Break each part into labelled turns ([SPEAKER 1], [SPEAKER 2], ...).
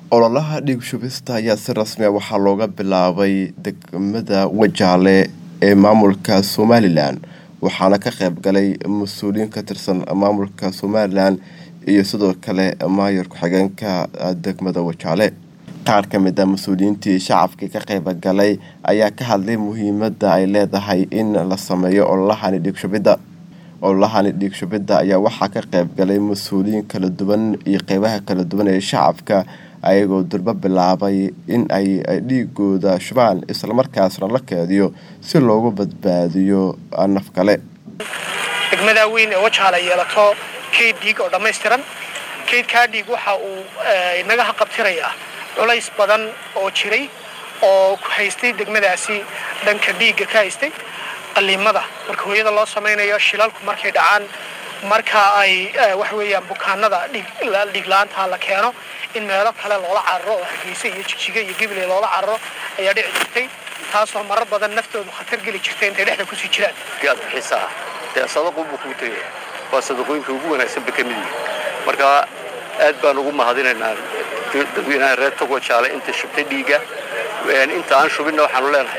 [SPEAKER 1] ololaha dhiig shubista ayaa si rasmi a waxaa looga bilaabay degmada wajaale ee maamulka somalilan waxaana ka qayb galay mas-uuliyiin ka tirsan maamulka somalilan iyo sidoo kale maayar ku-xigeenka degmada wajaale qaar ka mid a mas-uuliyiintii shacabkii ka qayb galay ayaa ka hadlay muhiimada ay leedahay in la sameeyo ololahani dhiig shubidda ololahani dhiig shubidda ayaa waxaa ka qayb galay mas-uuliyiin kala duwan iyo qeybaha kala duwan ee shacabka ayagoo durbo bilaabay in ay dhiigooda shubaan islamarkaasna la keediyo si loogu badbaadiyo naf kale
[SPEAKER 2] degmadaa weyn ee wajaala yeelato kayd dhiig oo dhammaystiran kaydkaa dhiig waxa uu inaga haqabtirayaa culays badan oo jiray oo ku haystay degmadaasi dhanka dhiigga ka haystay qaliimada marka hooyada loo samaynayo shilalku markay dhacaan marka ay waxa weeyaan bukaanada dhiig la-aantaa la keeno in meelo kale loola cararo oo hargeysa iyo jigjiga iyo gibiley loola cararo ayaa dhici jirtay taasoo marar badan naftoodu khatar geli jirtay intay dhexda kusii jiraan
[SPEAKER 3] aad bixisaa dee sadaqunbuu kuu tegaya waa sadaqooyinka ugu wanaagsanba ka mid yihi marka aad baan ugu mahadinaynaa dadweynaha reer togo jaale inta shubtay dhiigga inta aan shubinna waxaanu leenahay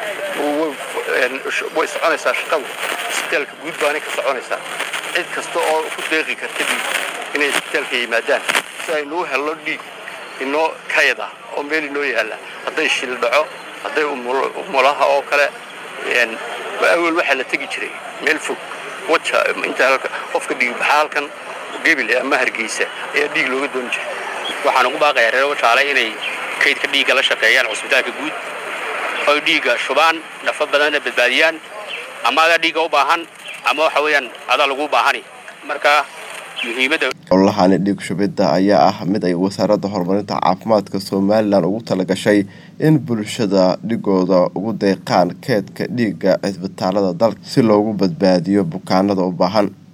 [SPEAKER 3] way soconaysaa shaqadu isbitaalka guud baanay ka soconaysaa cid kasta oo ku deeqi karta dhiig inay isbitaalka yimaadaan si aynuu helno dhiig inoo kayada oo meel inoo yaalla hadday shil dhaco hadday umulaha oo kale awel waxaa la tegi jiray meel fog waja inta qofka dhiigbaxa halkan gebile ama hargeysa ayaa dhiig looga dooni jiray
[SPEAKER 4] waxaan ugu baaqayaa reer wajaale inay kaydka dhiigga la shaqeeyaan cusbitaalka guud oy dhiigga shubaan nafo badanna badbaadiyaan ama adaa dhiigga u baahan ama waxa weeyaan adaa lagu baahani marka muhiimadda
[SPEAKER 1] ololahani dhiig shubidda ayaa ah mid ay wasaaradda horumarinta caafimaadka somalilan ugu talagashay in bulshada dhigooda ugu deeqaan keedka dhiigga cisbitaalada dalka si loogu badbaadiyo bukaanada u baahan